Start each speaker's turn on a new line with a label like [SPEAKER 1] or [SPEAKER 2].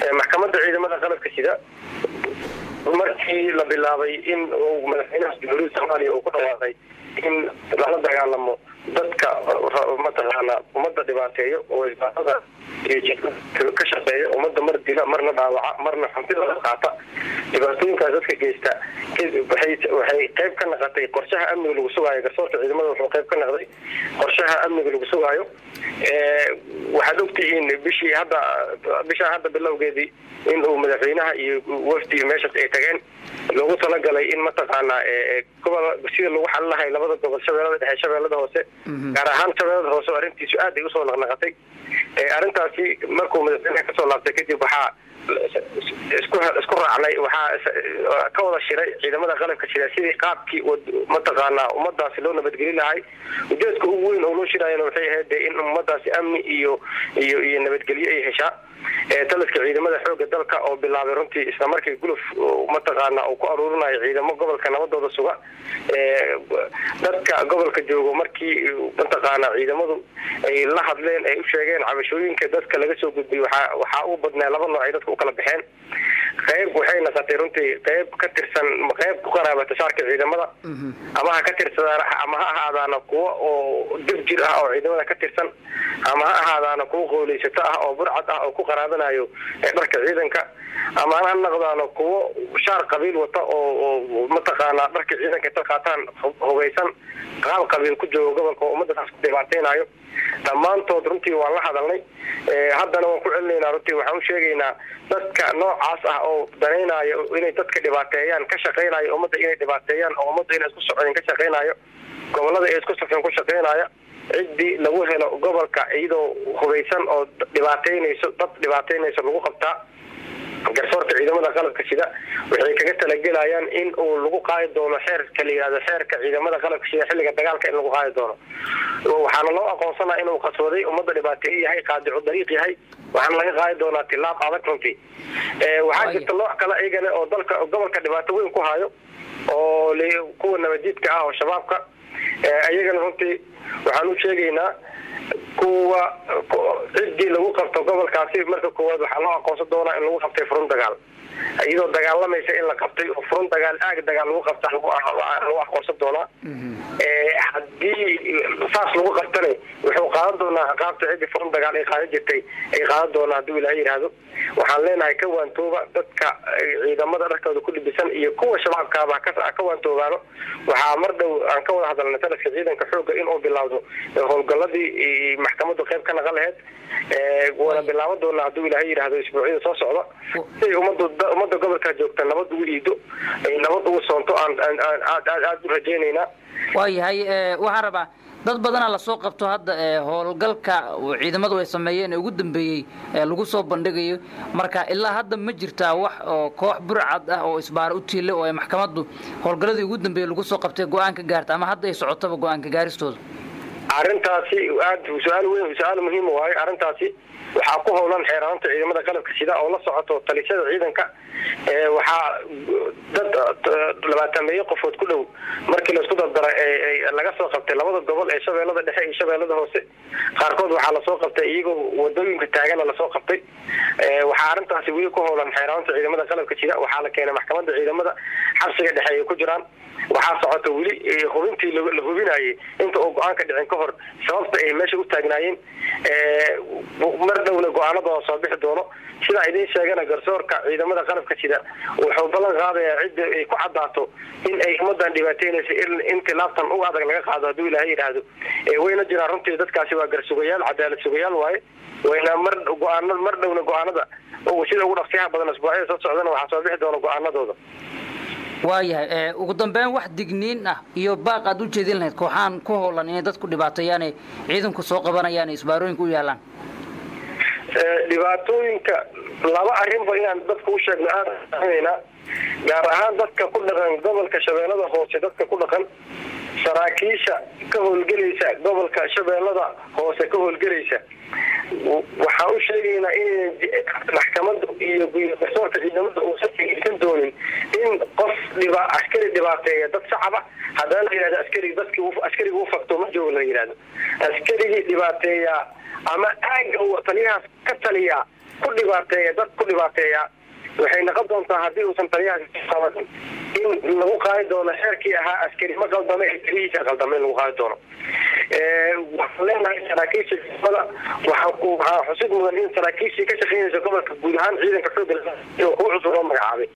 [SPEAKER 1] maxkamadda ciidamada qalabka sida markii la bilaabay in uu madaxweynaha jamhuuriyadda soomaaliya uu ku dhawaaqay in lala dagaalamo dadka mataqaana ummadda dhibaateeyo oo isbaarada iyo ka shaqeeya ummadda mar dila marna dhaawaca marna xantidooda qaata dhibaatooyinkaas dadka geysta waxay qayb ka naqatay qorshaha amniga lagu sugaayo garsoorka ciidamada wuxuu qayb ka naqday qorshaha amniga lagu sugaayo waxaad ogtihiin bishii hadda bishaa hadda bilowgeedii in uu madaxweynaha iyo wafdi meeshaas ay tageen loogu talagalay in mataqaana gobol sida lagu xalin lahay labada gobol shabeellada dhexe shabeellada hoose gaar ahaan shabeellada hoose oo arrintiisu aad ay usoo naqnaqatay arrintaasi markuu madaxweynaha kasoo laabtay kadib waxaa isku isku raacnay waxaa ka wada shiray ciidamada qalabka shira sidii qaabkii mataqaanaa ummadaasi loo nabadgeli lahay ujeedka ugu weyn oo loo shiraayana waxay ahayd de in ummadaasi amni iyo iyo iyo nabadgelyo ay heshaa taliska ciidamada xooga dalka oo bilaabay runtii isla markii guluf mataqaana uu ku aruurinayo ciidamo gobolka nabadooda suga dadka gobolka joogo markii mataqaana ciidamadu ay la hadleen ay u sheegeen cabashooyinka dadka laga soo gudbiyay waxaa waxaa u badnaa laba nooc ay dadka u kala baxeen qayb waxay naqatay runtii qayb ka tirsan qayb ku qaraabata shaarka ciidamada ama ha ka tirsadaan ama ha ahaadaana kuwa oo dib jir ah oo ciidamada ka tirsan ama ha ahaadaana kuwa qooleysato ah oo burcad ah oo ku qaraabanayo dharka ciidanka ama ha naqdaano kuwo shaar qabiil wata oo mataqaanaa dharka ciidanka inta qaataan hogeysan qaab qabiil ku joogo gobolka oo ummadaas ku dhibaateynayo dhammaantood runtii waan la hadalnay haddana waan ku celinaynaa runtii waxaan u sheegaynaa dadka noocaas ah oo danaynayo inay dadka dhibaateeyaan ka shaqaynayo ummadda inay dhibaateeyaan oo ummadda inay isku socdeen ka shaqaynayo gobolada ay isku safeen ku shaqaynaya ciddii lagu helo gobolka iyadoo hubeysan oo dhibaateynayso dad dhibaateynayso lagu qabtaa garsoorka ciidamada qalabka sida waxay kaga talagelayaan in uu lagu qaadi doono xeerka la yihahdo xeerka ciidamada qalabka sida xilliga dagaalka in lagu qaadi doono waxaana loo aqoonsanaa inuu qaswaday ummadda dhibaateeye yahay qaadicu dariiq yahay waxaana laga qaadi doonaa tilaab adag runtii waxaa jirta nooc kale iyagana oo dalka gobolka dhibaato weyn ku hayo oo kuwa nabadiidka ah oo shabaabka iyagana runtii waxaan u sheegaynaa kuwa ciddii lagu qabto gobolkaasi marka koowaad waxaa loo aqoonsan doonaa in lagu qabtay furun dagaal iyadoo dagaalamaysa in la qabtay oo furun dagaal aag dagaal lagu qabta lagu aqoonsan doonaa haddii saas lagu qabtana wuxuu qaadan doonaa ciqaabta ciddii furun dagaal ay qaadan jirtay ay qaadan doonaa hadduu ilaah yidhaahdo waxaan leenahay ka waantooba dadka ciidamada dharkooda ku dhibisan iyo kuwa shabaabkaaba ka waantoobaano waxaa mar dhow aan ka wada hadalnay taliska ciidanka xooga inuu bilaawdo howlgaladii maxkamadu qayb ka naqan laheyd waana bilaaban doonaa hadduu ilaahay yidhaahdo isbuucyada soo socda siay umada ummadda gobolka joogta nabad ugu iido ay nabad ugu soonto aan aad aad aad u rajaynaynaa
[SPEAKER 2] waayahay waxaan rabaa dad badana lasoo qabto hadda howlgalka ciidamadu ay sameeyeen ee ugu dambeeyey lagu soo bandhigayo marka ilaa hadda ma jirtaa wax oo koox burcad ah oo isbaara u tiile oo ay maxkamaddu howlgalladii ugu dambeeyey lagu soo qabtay go-aan ka gaarta ama hadda ay socotaba go-aanka gaaristooda
[SPEAKER 1] arrintaasi aad su-aal weyn su-aal muhiim waayo arrintaasi waxaa ku howlan xeeraanta ciidamada qalabka sida oo la socoto talisada ciidanka waxaa dad labaatameeye qofood ku dhow markii laisku dardara laga soo qabtay labada gobol ee shabeellada dhexe iyo shabeellada hoose qaarkood waxaa lasoo qabtay iyagoo wadooyinka taagana lasoo qabtay waxaa arrintaasi weli ku howlan xeeraanta ciidamada qalabka sida waxaa la keenay maxkamadda ciidamada xabsiga dhexe ay ku jiraan waxaa socota weli hubintii la hubinayay inta uu go-aanka dhicin ka hor sababta ay meesha u taagnaayeen mar dhowna go-aanadooda soo bixi doono sidaa idiin sheegana garsoorka ciidamada qalabka sida wuxuu ballan qaadayaa cidda ay ku cadaato in ay ummadan dhibaateynaysa in tilaabtan u adag laga qaado hadduu ilaahay yidhaahdo wayna jiraan runtii dadkaasi waa garsugayaal cadaalad sugayaal waaye wayna mar go-aana mar dhowna go-aanada sida ugu dhaqsiyaha badan asbuucyada soo socdana waxaa soo bixi doona go-aanadooda
[SPEAKER 2] waayahay ugu dambeyn wax digniin ah iyo baaq aad u jeedin lahayd kooxaan ku howlan inay dadku dhibaateeyaane ciidanku soo qabanayaan ee isbaarooyinka u yaalaan
[SPEAKER 1] dhibaatooyinka laba arrinba inaan dadka u sheegno aadaynaa gaar ahaan dadka ku dhaqan gobolka shabeellada hoose dadka ku dhaqan saraakiisha ka howlgelaysa gobolka shabeellada hoose ka howlgelaysa waxaan u sheegaynaa in maxkamada iyo garsoorka ciidamada uusan dhegeysan doonin in qof dhiba askari dhibaateeya dad shacaba haddana la yihahdo askari dadki askariga u fakto ma joogo la yihahdo askarigii dhibaateeya ama aaga taliyahaas ka taliya ku dhibaateeya dad ku dhibaateeya waxay noqon doontaa haddii uusan taliyahaasi qaban in lagu qaadi doono xeerkii ahaa askari ma qaldame ee taliyihiisa qaldame in lagu qaadi doono waxaan leenahay saraakiisha ciidamada waxaa xusid mudan in saraakiishii ka shaqeynaysa gobolka guud ahaan ciidanka xoogga inuu ku cusub loo magacaabay